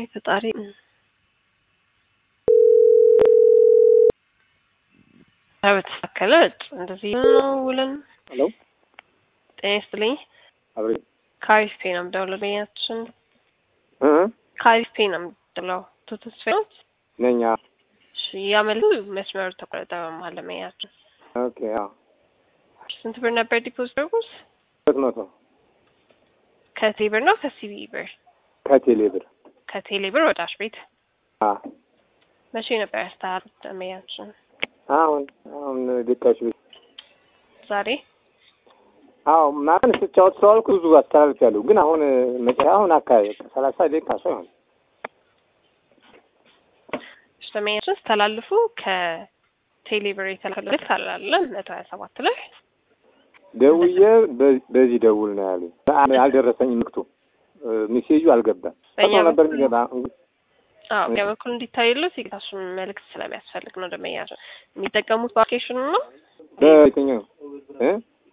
ፈጣሪ በተሳከለ እንደዚህ ነው ውለን። ሄሎ ጤና ይስጥልኝ። አብሬ ካሪስ ፔ ነው የምደውለው። በያችን እ ካሪስ ፔ ነው የምደውለው። ቱቱስ ፌኖት ነኛ ያመሉ መስመሩ ተቆረጠ በመሀል ለመያችን ኦኬ አዎ ስንት ብር ነበር ዲፖዚት ያደረጉት? ሁለት መቶ ከቴሌ ብር ነው ከሲቢ ብር? ከቴሌ ብር ከቴሌ ብር ወደ አሽ ቤት አ መቼ ነበር ያስተላሉት ለመያችን? አሁን አሁን ደቂቃዎች ቤት ዛሬ አዎ ማን ስጫወት ስለዋልኩ ብዙ አስተላልፌያለሁ። ግን አሁን መጨረሻ አሁን አካባቢ በቃ ሰላሳ ደቂቃ ሰው ይሆን ለመያችን ስተላልፉ ከቴሌ ብር የተላከለት አላለ መቶ ሀያ ሰባት ላይ ደውዬ በ- በዚህ ደውል ነው ያሉኝ። በአ- አልደረሰኝም ምክቱ ሜሴጁ አልገባም። በእኛ ሰው ነበር በኩል- የሚገባ አዎ በእኛ በኩል እንዲታይሉት የጌታሱን መልእክት ስለሚያስፈልግ ነው። ደመያችን የሚጠቀሙት በአፕሊኬሽኑ ነው በየትኛው እ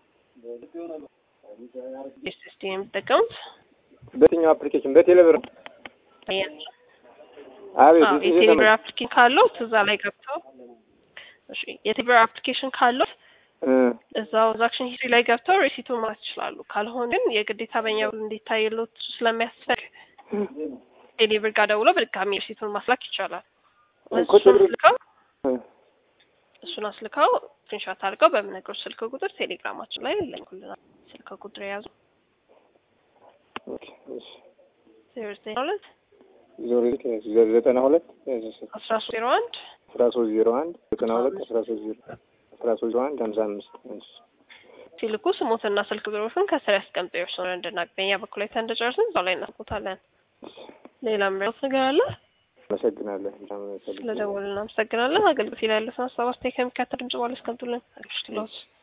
ኤስኤስዲ የሚጠቀሙት በየትኛው አፕሊኬሽን በቴሌ ብር ደመያችን አቤት አዎ እዚህ የቴሌብር ዘመን- አፕሊኬሽን ካለው እዛ ላይ ገብተው እሺ የቴሌብር አፕሊኬሽን ካለው እ እዛው ትራንዛክሽን ሂስትሪ ላይ ገብተው ሪሲቱን ማለት ይችላሉ። ካልሆነ ግን የግዴታ በእኛ በኩል እንዲታይሉት ስለሚያስፈልግ ቴሌብር ጋር ደውለው በድጋሚ ሪሲቱን ማስላክ ይቻላል። እኮ እሱን ቴሌብር- አስልከው እ እሱን አስልከው ስክሪንሾት አድርገው በምነግሮች ስልክ ቁጥር ቴሌግራማችን ላይ ይለኩልናል። ስልክ ቁጥር የያዙ ኦኬ እሺ ዜሮ ዘጠኝ ሁለት ዞሮ ዘ- ዘጠና ሁለት አስራ ሶስት ዜሮ አንድ አስራ ሶስት ዜሮ አንድ ዘጠና ሁለት አስራ ሶስት ዜሮ አስራ ሶስት ዜሮ አንድ ሀምሳ አምስት እሺ ሲልኩ ስሞትና ስልክ ቁጥሮችን ከስር ያስቀምጠው የእርስዎን እንድናቅ በእኛ በኩል ላይ እንደጨረስን እዛው ላይ እናስቦታለን። ሌላ ምረት ነገር አለ? አመሰግናለሁ። በጣም አመሰግናለሁ። ስለደወሉ እናመሰግናለን። አገልግሎት ላይ ያለውን ሀሳብ አስተያየት ከሚከተል ድምጽ በኋላ ያስቀምጡልን። አግሽትሎት